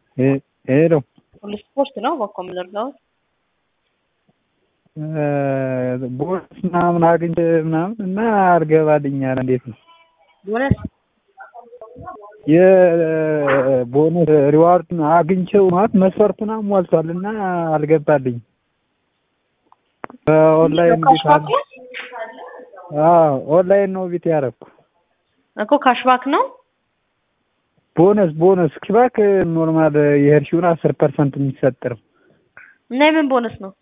ሄሎ ስፖርት ነው በኮ የምንረዳው ቦነስ ምናምን አግኝቼ ምናምን እና አልገባልኛል። እንዴት ነው ቦነስ የቦነስ ሪዋርድ አግኝቼው ማለት መስፈርቱን አሟልቷል እና አልገባልኝ። በኦንላይን ቤት አለ። አዎ ኦንላይን ነው ቤት ያደረኩ እኮ ካሽባክ ነው ቦነስ ቦነስ ኪባክ ኖርማል የሄድሽውን አስር ፐርሰንት የሚሰጥ ነው። እና የምን ቦነስ ነው?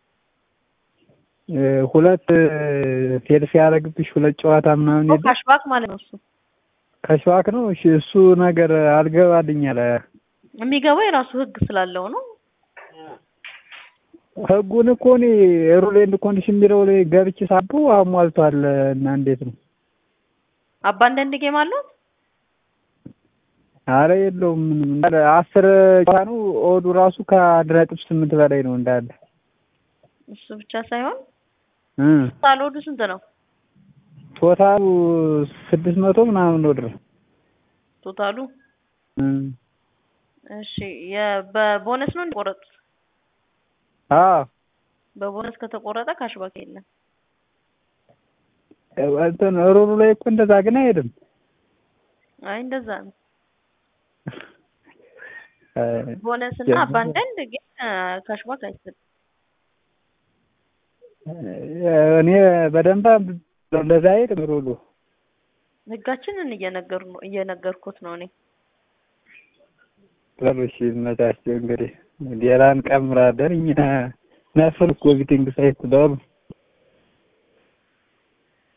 ሁለት ፌል ሲያደርግብሽ ሁለት ጨዋታ ምናምን የለም ካሽባክ ማለት ነው እሱ ከሽዋክ ነው። እሺ እሱ ነገር አልገባልኝ አለ። የሚገባው የራሱ ህግ ስላለው ነው። ህጉን እኮ እኔ ሩል ኤንድ ኮንዲሽን የሚለው ላይ ገብቼ ሳቡ አሟልቷል እና እንዴት ነው? አባ አንዳንድ ጌም አለው አረ የለውም ምንም እንዳለ አስር ጨዋታ ነው። ኦዱ ራሱ ከአንድ ነጥብ ስምንት በላይ ነው እንዳለ እሱ ብቻ ሳይሆን እ ሳልወዱ ስንት ነው? ቶታሉ ስድስት መቶ ምናምን ነው ድረስ ቶታሉ እ እሺ በቦነስ ነው እንደቆረጡት? አዎ በቦነስ ከተቆረጠ ካሽባክ የለም። እንትን ሩሉ ላይ እኮ እንደዛ ግን አይሄድም። አይ እንደዛ ነው። ቦነስ እና አባንዳንድ ግን ካሽባክ አይሰጥም። እኔ በደንብ እንደዛ አይሄድም ሩሉ። ህጋችንን እየነገሩ ነው እየነገርኩት ነው እኔ። በሉ እሺ ይመቻችሁ እንግዲህ ሌላን ቀምራለን እኛ ነፍር እኮ ቢቲንግ ሳይት በሉ